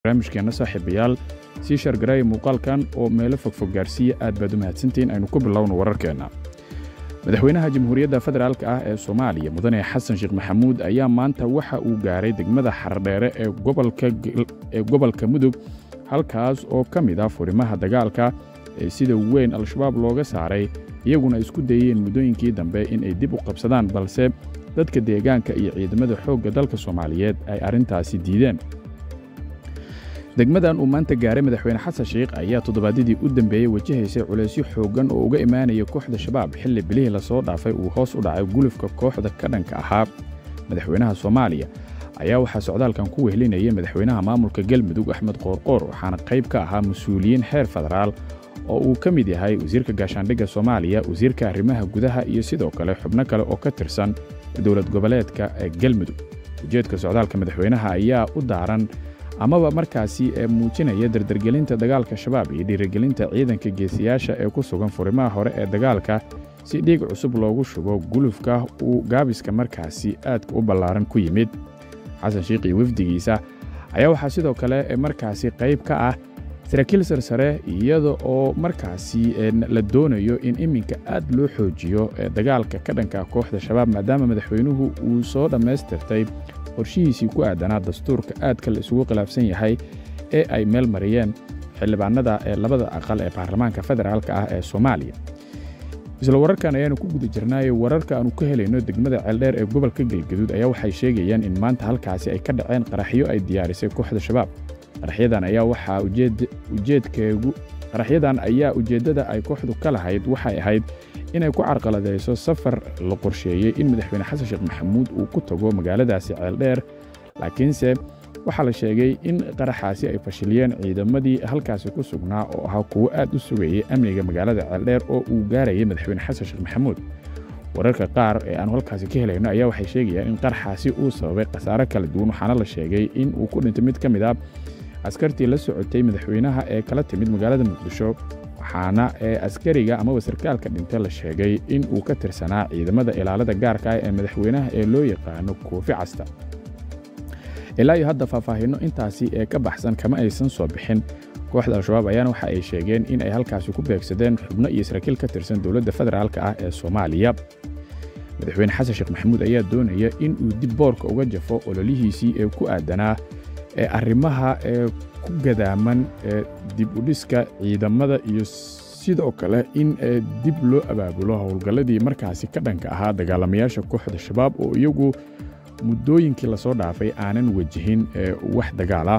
barnaamijkeenna saaxiibayaal sii shargaraya muuqaalkan oo meelo fogfog gaarsiiya aad baad u mahadsantihiin aynu ku bilowno wararkeenna madaxweynaha jamhuuriyadda federaalk ah ee soomaaliya mudane xasan sheekh maxamuud ayaa maanta waxa uu gaaray degmada xardheere ee gobolka mudug halkaas oo ka mid ah furimaha dagaalka ee sida weyn al-shabaab looga saaray iyaguna isku dayeen muddooyinkii dambe in ay dib u qabsadaan balse dadka deegaanka iyo ciidamada xoogga dalka soomaaliyeed ay arrintaasi diideen degmadan uu maanta gaaray madaxweyne xasan sheikh ayaa toddobaadyadii u dambeeyey wajahaysay culaysyo xooggan oo uga imaanaya kooxda shabaab xilli bilihii lasoo dhaafay uu hoos u dhacay gulufka kooxda ka dhanka ahaa madaxweynaha soomaaliya ayaa waxaa socdaalkan ku wehlinayay madaxweynaha maamulka galmudug axmed qoorqoor waxaana qayb ka ahaa mas-uuliyiin xeer federaal oo uu ka mid yahay wasiirka gaashaandhigga soomaaliya wasiirka arrimaha gudaha iyo sidoo kale xubno kale oo ka tirsan dowlad goboleedka ee galmudug ujeedka socdaalka madaxweynaha ayaa u daaran amaba markaasi ee muujinaya dardargelinta dagaalka shabaab iyo dhiirigelinta ciidanka geesiyaasha ee ku sugan furimaha hore ee dagaalka si dhiig cusub loogu shubo gulufka uu gaabiska markaasi aadka u ballaaran ku yimid xasan sheikh iyo wafdigiisa ayaa waxaa sidoo kale markaasi qayb ka ah saraakiil sarsare iyada oo markaasi la doonayo in iminka aad loo xoojiyo dagaalka ka dhanka kooxda shabaab maadaama madaxweynuhu uu soo dhammaystirtay qorshihiisii ku aadanaa dastuurka aadka la isugu khilaafsan yahay ee ay meel mariyeen xildhibaanada ee labada aqal ee baarlamaanka federaalka ah ee soomaaliya isla wararkan ayaanu ku guda jirnaayo wararka aanu ka helayno degmada ceeldheer ee gobolka galgaduud ayaa waxay sheegayaan in maanta halkaasi ay ka dhaceen qaraxyo ay diyaarisay kooxda shabaab qaraxyadan ayaa waxaa ujeedkeegu qaraxyadan ayaa ujeeddada ay kooxdu ka lahayd waxay ahayd inay ku carqaladayso safar la qorsheeyey in madaxweyne xasan sheekh maxamuud uu ku tago magaaladaasi ceeldheer laakiinse waxaa la sheegay in qaraxaasi ay fashiliyeen ciidamadii halkaasi ku sugnaa oo ahaa kuwo aad u sugayay amniga magaalada ceeldheer oo uu gaarayay madaxweyne xasan sheekh maxamuud wararka qaar ee aanu halkaasi ka helayno ayaa waxay sheegayaan in qaraxaasi uu sababay khasaare kala duwan waxaana la sheegay in uu ku dhintay mid ka mid ah askartii la socotay madaxweynaha ee kala timid magaalada muqdisho waxaana ee askariga amaba sarkaalka dhintay la sheegay in uu ka tirsanaa ciidamada ilaalada gaarka ah ee madaxweynaha ee loo yaqaano koofi casta ilaa iyo hadda faahfaahinno intaasi ee ka baxsan kama aysan soo bixin kooxda al-shabaab ayaana waxa ay sheegeen in ay halkaasi ku beegsadeen xubno iyo saraakiil ka tirsan dowladda federaalka ah ee soomaaliya madaxweyne xasan sheekh maxamuud ayaa doonaya in uu dib boorka uga jafo ololihiisii ee ku aadanaa ee arrimaha ee ku gadaaman ee dib u dhiska ciidamada iyo sidoo kale in dib loo abaabulo howlgalladii markaasi ka dhanka ahaa dagaalamayaasha kooxda shabaab oo iyagu muddooyinkii lasoo dhaafay aanan wajihin wax dagaala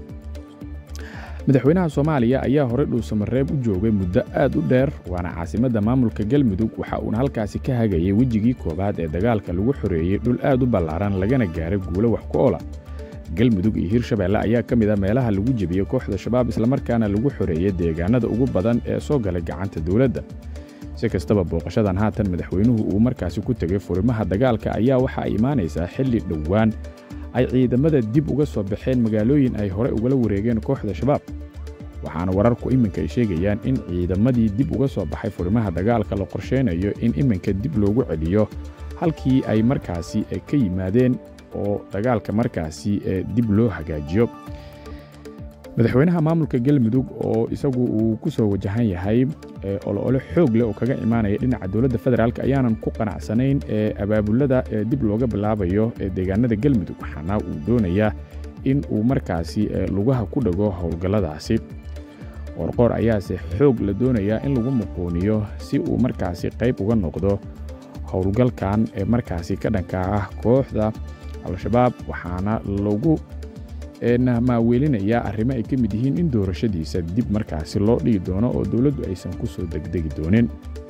madaxweynaha soomaaliya ayaa horey dhuusamareeb u joogay muddo aad u dheer waana caasimadda maamulka galmudug waxa uuna halkaasi ka hagayay wejigii koowaad ee dagaalka lagu xoreeyey dhul aad u ballaaran lagana gaaray guulo wax ku oola galmudug iyo hirshabeelle ayaa ka mid a meelaha lagu jebiyey kooxda shabaab islamarkaana lagu xoreeyey deegaanada ugu badan ee soo galay gacanta dowladda si kastaba booqashadan haatan madaxweynuhu uu markaasi ku tegay furimaha dagaalka ayaa waxa ay imaanaysaa xilli dhowaan ay ciidamada dib uga soo baxeen magaalooyin ay horey ugala wareegeen kooxda shabaab waxaana wararku iminka ay sheegayaan in ciidamadii dib uga soo baxay furimaha dagaalka la qorsheynayo in iminka dib loogu celiyo halkii ay markaasi ka yimaadeen oo dagaalka markaasi dib loo hagaajiyo madaxweynaha maamulka galmudug oo isagu uu ku soo wajahan yahay oloole xoog leh oo kaga imaanaya dhinaca dowladda federaalk ayaanan ku qanacsanayn ee abaabulada ee dib looga bilaabayo ee deegaanada galmudug waxaana uu doonayaa in uu markaasi lugaha ku dhago howlgalladaasi qoorqoor ayaase xoog la doonayaa in lagu muquuniyo si uu markaasi qayb uga noqdo howlgalkan ee markaasi ka dhanka ah kooxda al-shabaab waxaana lagu maaweelinayaa arrimo ay ka mid yihiin in doorashadiisa dib markaasi loo dhigi doono oo dowladdu aysan ku soo degdegi doonin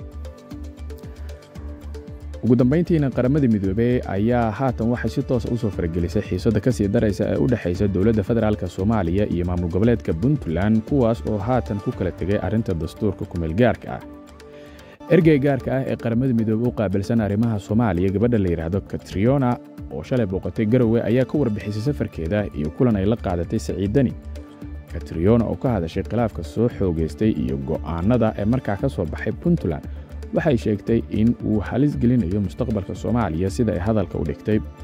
ugu dambayntiina qaramada midoobey ayaa haatan waxay si toosa u soo faragelisay xiisadda ka sii daraysa ee u dhexaysa dowladda federaalk soomaaliya iyo maamul goboleedka puntland kuwaas oo haatan ku kala tegay arrinta dastuurka kumeel gaarka ah ergey gaarka ah ee qaramada midoobe u qaabilsan arrimaha soomaaliya gabadha la yidhaahdo katriona oo shalay booqatay garowe ayaa ka warbixisay safarkeeda iyo kulan ay la qaadatay saciidani katriona oo ka hadashay khilaafka soo xoogaystay iyo go'aannada ee markaa ka soo baxay puntland waxay sheegtay in uu halis gelinayo mustaqbalka soomaaliya sida ay hadalka u dhigtay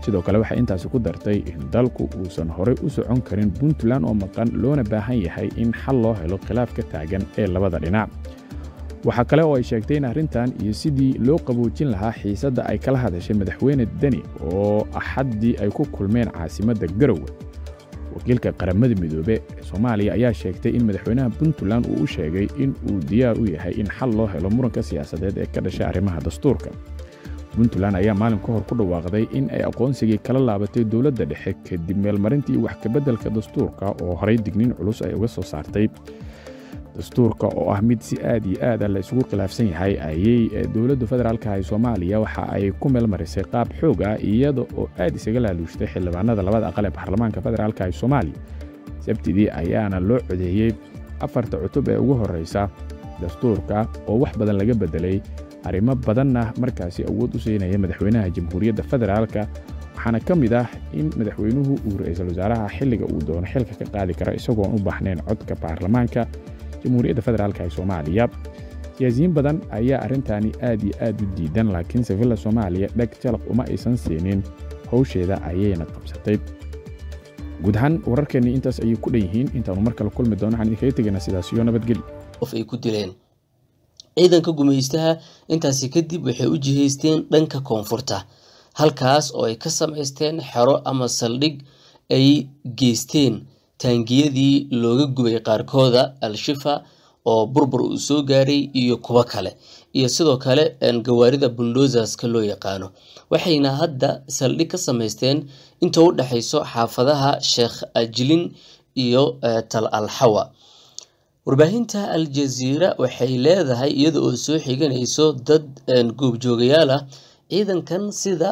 sidoo kale waxay intaasi ku dartay in dalku uusan horey u socon karin puntland oo maqan loona baahan yahay in xal loo helo khilaaf ka taagan ee labada dhinac waxaa kale oo ay sheegtay in arrintan iyo sidii loo qaboojin lahaa xiisadda ay kala hadashay madaxweyne deni oo axaddii ay ku kulmeen caasimadda garowe wakiilka qaramada midoobe ee soomaaliya ayaa sheegtay in madaxweynaha puntland uu u sheegay in uu diyaar u yahay in xal loo helo muranka siyaasadeed ee ka dhashay arrimaha dastuurka puntland ayaa maalin ka hor ku dhawaaqday in ay aqoonsigii kala laabatay dowladda dhexe kadib meelmarintii wax kabeddelka dastuurka oo horay digniin culus ay uga soo saartay dastuurka oo ah mid si aad iyo aada la isugu khilaafsan yahay ayay dowladda federaalka ee soomaaliya waxa ay ku meelmarisay qaab xoog ah iyada oo aad isaga laaluushtay xildhibaanada labada aqal ee baarlamaanka federaalka ee soomaaliya sabtidii ayaana loo codeeyey afarta cutub ee ugu horreysa dastuurka oo wax badan laga beddelay arrimo badanna markaasi awood u siinaya madaxweynaha jamhuuriyadda federaalka waxaana ka mid ah in madaxweynuhu uu ra-iisul wasaaraha xilliga uu doono xilka ka qaadi karo isagoon u baahnayn codka baarlamaanka jamhuuriyadda federaalk ee soomaaliya siyaasiyiin badan ayaa arrintani aad iyo aad u diidan laakiin safilla soomaaliya dheg jalaq uma aysan siinin howsheeda ayayna qabsatay guud ahaan wararkeennii intaas ayay ku dhan yihiin intaanu mar kale kulmi doono waxaan idinkaga tegaynaa sidaas iyo nabadgelyo qof ay ku dileen ciidanka gumaystaha intaasi kadib waxay u jihaysteen dhanka koonfurta halkaas oo ay ka samaysteen xero ama saldhig ay geysteen taangiyadii looga gubay qaarkooda al-shifa oo burbur uu soo gaaray iyo kuwo kale iyo sidoo kale gawaarida buldozaska loo yaqaano waxayna hadda saldhig ka samaysteen inta u dhexayso xaafadaha sheekh ajlin iyo tal alxawa warbaahinta al-jaziira waxay leedahay iyada oo soo xiganayso dad goobjoogayaal ah ciidankan sida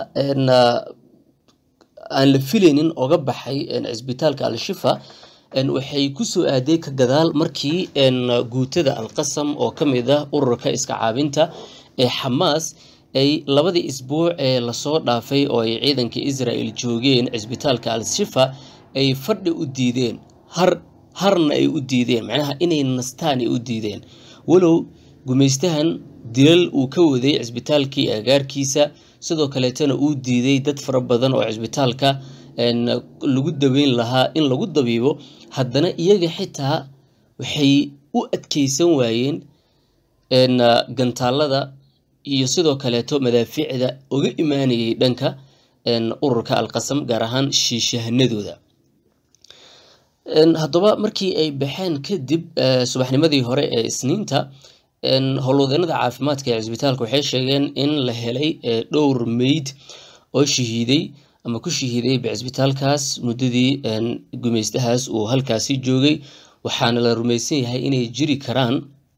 aan la filaynin oga baxay cisbitaalka al-shifa waxay kusoo aaday ka gadaal markii guutada alqasam oo ka mid ah ururka iska caabinta ee xamaas ay labadii isbuuc ee lasoo dhaafay oo ay ciidanka israel joogeen cisbitaalka al-shifa ay fadhi u diideen har harna ay u diideen macnaha inay nastaan ay u diideen walow gumaystahan dilal uu ka waday cisbitaalkii agaarkiisa sidoo kaleetana uu diiday dad fara badan oo cisbitaalka lagu daweyn lahaa in lagu dabiibo haddana iyaga xitaa waxay u adkeysan waayeen gantaalada iyo sidoo kaleeto madaafiicda uga imaanayay dhanka ururka alqasam gaar ahaan shiishahanadooda haddaba markii ay baxeen kadib subaxnimadii hore ee isniinta howlwadeenada caafimaadka ee cisbitaalka waxay sheegeen in la helay dhowr meyd oo shahiiday ama ku shahiiday cisbitaalkaas muddadii gumaystahaas uu halkaasi joogay waxaana la rumaysan yahay inay jiri karaan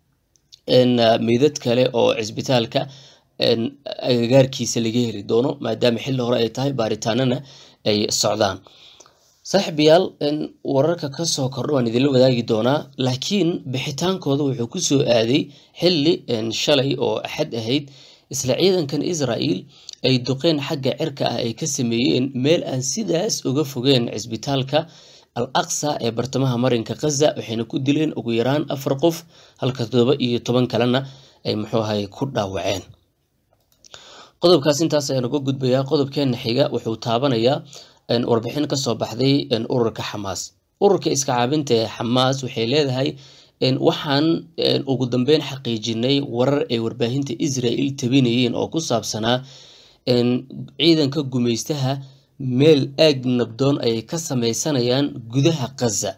meydad kale oo cisbitaalka agagaarkiisa laga heli doono maadaama xilli hore ay tahay baaritaanana ay socdaan saaxiibayaal wararka ka soo kordha waan idinla wadaagi doonaa laakiin bixitaankooda wuxuu ku soo aaday xilli shalay oo axad ahayd isla ciidankan israel ay duqeen xagga cirka ah ay ka sameeyeen meel aan sidaas uga fogeen cisbitaalka al aqsa ee bartamaha marinka khaza waxayna ku dileen ugu yaraan afar qof halka toddoba iyo toban kalena ay muxuu ahay ku dhaawaceen qodobkaas intaas ayaan uga gudbayaa qodobkeena xiga wuxuu taabanayaa warbixin ka soo baxday ururka xamaas ururka iska caabinta ee xamaas waxay leedahay waxaan ugu dambeyn xaqiijinay warar ay warbaahinta israel tabinayeen oo ku saabsanaa ciidanka gumaystaha meel aag nabdoon ayay ka sameysanayaan gudaha khaza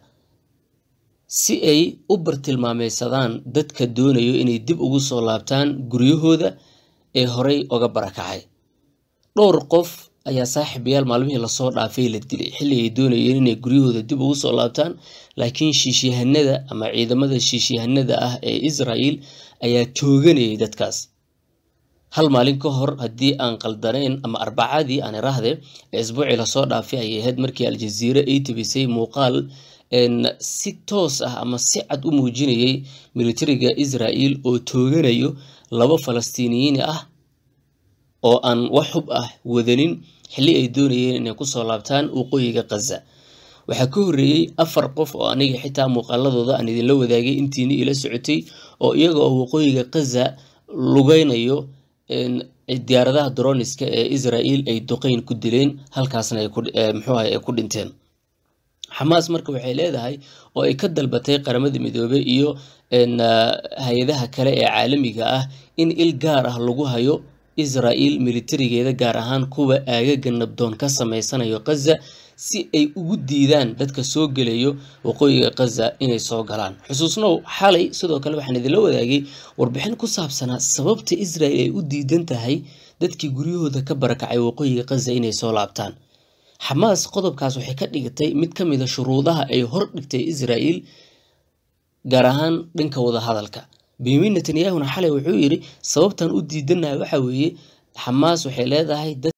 si ay u bartilmaameysadaan dadka doonayo inay dib ugu soo laabtaan guryahooda ee horey oga barakacay dhowr qof ayaa saaxiibayaal maalmihii lasoo dhaafay la dilay xilli ay doonayeen inay guryahooda dib ugu soo laabtaan laakiin shiishyahanada ama ciidamada shiishyahanada ah ee israel ayaa tooganayay dadkaas hal maalin ka hor haddii aan qaldanayn ama arbacadii aan iraahde ee isbuucii lasoo dhaafay ayay ahayd markii aljaziire ay tabisay muuqaal si toos ah ama si cad u muujinayay militariga israel oo tooganayo laba falastiiniyiin ah oo aan wax hub ah wadanin xilli ay doonayeen inay kusoo laabtaan waqooyiga khaza waxaa ka horreeyey afar qof oo aniga xitaa muuqaaladooda aan idinla wadaagay intiini ila socotay oo iyaga oo waqooyiga khaza lugeynayo diyaaradaha droniska ee israel ay duqeyn ku dileen halkaasna muxuu ahay ay ku dhinteen xamaas marka waxay leedahay oo ay ka dalbatay qaramada midoobey iyo hay-adaha kale ee caalamiga ah in il gaar ah lagu hayo israel militarigeeda gaar ahaan kuwa aagaga nabdoon ka sameysanayo khaza si ay ugu diidaan dadka soo gelayo waqooyiga khaza inay soo galaan xusuusnow xalay sidoo kale waxaan idinla wadaagay warbixin ku saabsanaa sababta israel ay u diidan tahay dadkii guryahooda ka barakacay waqooyiga khaza inay soo laabtaan xamaas qodobkaas waxay ka dhigatay mid ka mid a shuruudaha ay hor dhigtay israel gaar ahaan dhanka wadahadalka benyamin netanyahuna xalay wuxuu yidhi sababtan u diidanayo waxa weeye xamaas waxay leedahay